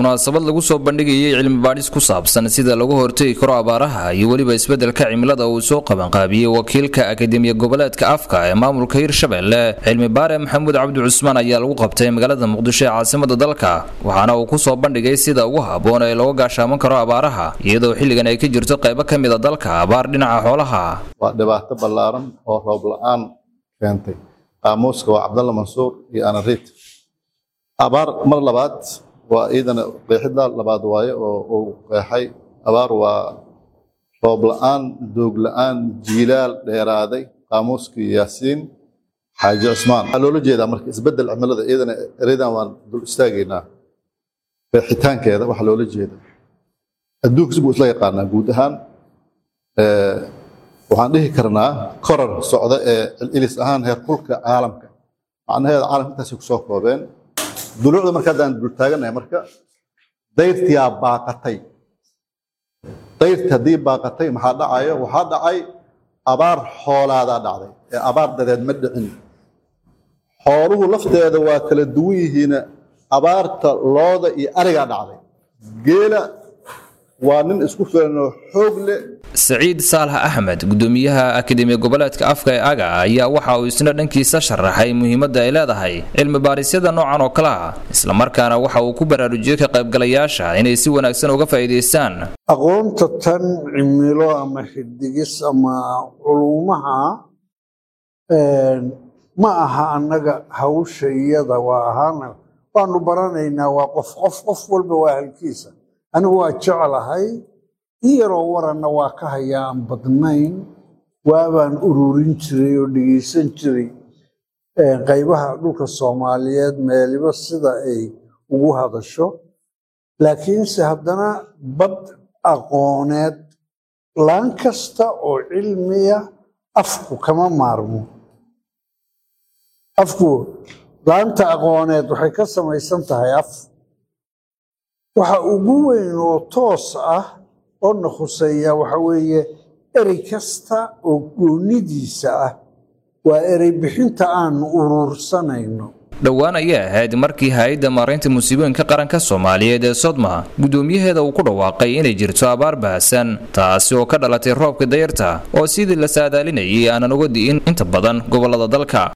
munaasabad lagu soo bandhigayay cilmi baadhis ku saabsan sida lagu hortegi karo abaaraha iyo weliba isbeddelka cimilada uu soo qabanqaabiyey wakiilka akademiya goboleedka afka ee maamulka hirshabelle cilmi baare maxamuud cabdi cusmaan ayaa lagu qabtay magaalada muqdisho ee caasimada dalka waxaana uu ku soo bandhigay sida ugu habboon ee looga gaashaaman karo abaaraha iyadoo xilligan ay ka jirto qaybo ka mid a dalka abaar dhinaca xoolaha waa dhibaato ballaaran oo roob la-aan keentay qaamuuska waa cabdalla mansuur iyo anariit abaar mar labaad waa iidana qeexida labaad waaye oo uu qeexay abaar waa roob la-aan doog la-aan jiilaal dheeraaday qaamuuskii yaasiin xaaji cusmaan waxaa loola jeedaa marka isbeddel cimilada iidana eredan waan dul istaagaynaa qeexitaankeeda waxaa loola jeeda adduunka si buu isla yaqaanaa guud ahaan waxaan dhihi karnaa korar socda ee ilis ahaan heer kulka caalamka macnaheeda caalamka intaasay kusoo koobeen duluucda marka haddaan dultaaganahay marka dayrtiyaa baaqatay dayrti haddii baaqatay maxaa dhacayo waxaa dhacay abaar xoolaadaa dhacday ee abaar dadeed ma dhicin xooluhu lafteeda waa kala duwan yihiina abaarta looda iyo arigaa dhacday geela waa nin isku filanoo xoog leh saciid saalax axmed gudoomiyaha akademiya goboleedka afka ee aga ayaa waxa uu isna dhankiisa sharaxay muhiimadda ay leedahay cilmi baarisyada noocan oo kale ah islamarkaana waxa uu ku baraarujiyey ka qaybgalayaasha inay si wanaagsan uga faa'iidaystaan aqoonta tan cimilo ama xidigis ama culumaha ma aha annaga hawsha iyada waa ahaana waanu baranaynaa waa qof qof qof walba waa halkiisa anigu waa jeclahay in yaroo waranna waa ka hayaa aan badnayn waabaan ururin jiray oo dhegeysan jiray qaybaha dhulka soomaaliyeed meeliba sida ay ugu hadasho laakiinse haddana bad aqooneed laan kasta oo cilmiya afku kama maarmo afku laanta aqooneed waxay ka samaysan tahay af waxa ugu weyn oo toos ah oo na khuseeya waxa weeye erey kasta oo goonidiisa ah waa erey bixinta aanu uruursanayno dhowaan ayay ahayd markii hay-adda maaraynta musiibooyinka qaranka soomaaliyeed ee sodma guddoomiyaheeda uu ku dhawaaqay inay jirto abaar bahasan taasi oo ka dhalatay roobka dayarta oo sidii la saadaalinayay aanan uga di'in inta badan gobollada dalka